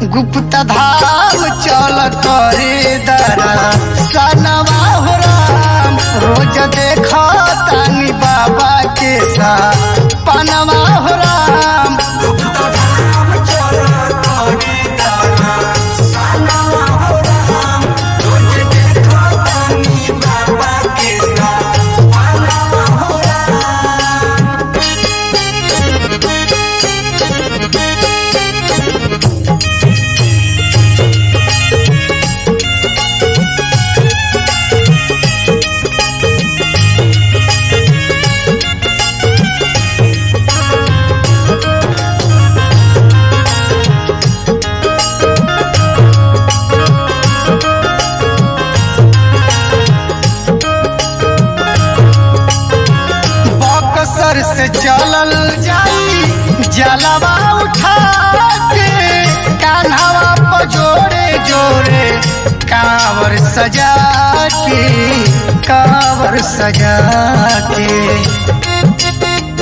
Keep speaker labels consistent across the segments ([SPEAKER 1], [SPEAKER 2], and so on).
[SPEAKER 1] गुप्त धाम चल करे दरा सनवा हो राम रोज देखा तानी बाबा के सा पनवा हो राम बक्सर से चलल जाई जलवा उठा के कान्हवा पर जोड़े जोड़े कांवर सजा के कांवर सजा के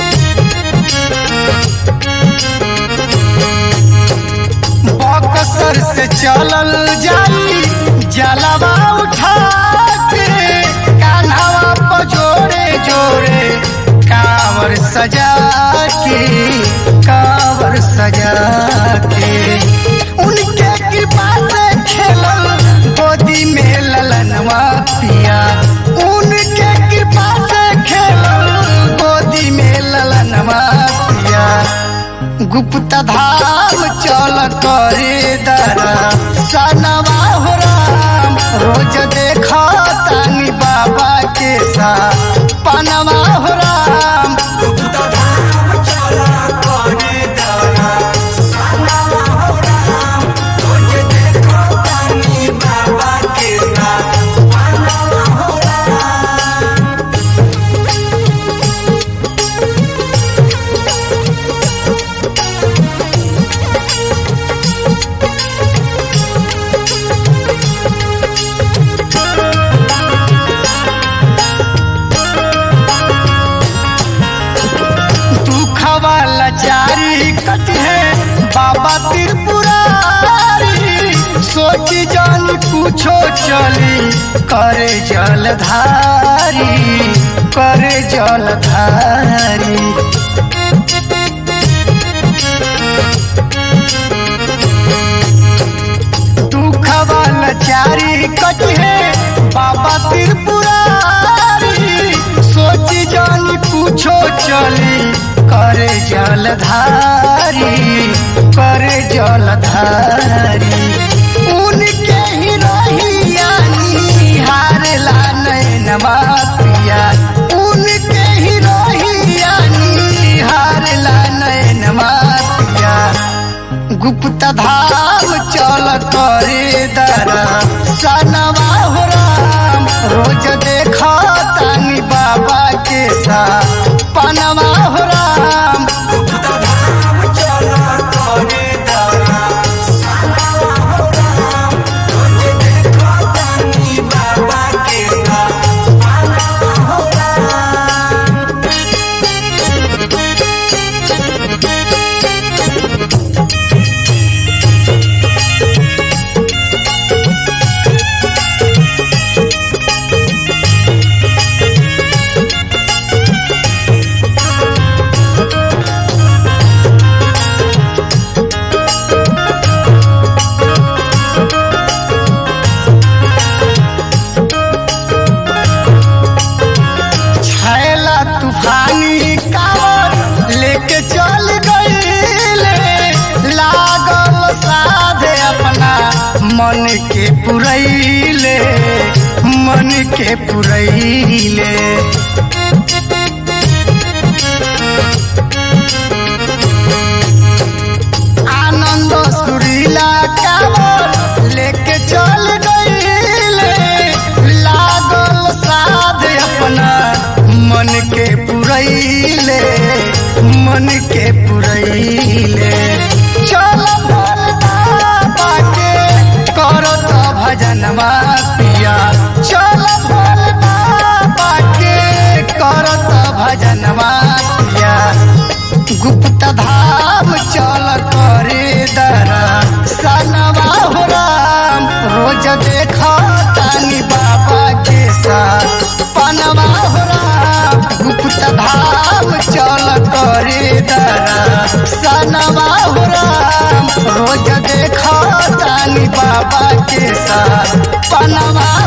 [SPEAKER 1] बक्सर से चलल जाई जलवा उठा के कान्हवा पर जोड़े जोड़े कांवर सजा के कांवर सजा के उनके कृपा से खेलल गोदी में ललनवा पिया उनके कृपा से खेलल गोदी में ललनवा पिया गुप्त धाम चल करे दरा सनवा हो राम रोज देखा तानी बाबा के सा पनवा हो राम दुखवा लाचारी कट है बाबा त्रिपुरारी सोची जान पूछो चली करे जलधारी करे जलधारी दुखवा लाचारी कट है बाबा त्रिपुरारी सोची जानी पूछो चली करे जलधारी करे जलधारी उनके ही रहिया निहारला नैनवा पिया उनके ही रहिया निहारला नैनवा पिया गुप्त धाम चल करे दरा सनवा हो राम रोज देखा तानी बाबा के सा पनवा हो राम छैला तूफानी कावर लेके चल गईले लागल साधे अपना मन के पुरैले मन के पुरैले आनंद सुरीला कावर लेके चल गईले लागल साध अपना मन के पुरैले मन के पुरैले चल भोल बाबा के करो तो भजनवा पिया चल भोल बाबा के बाबा के साथ पनवा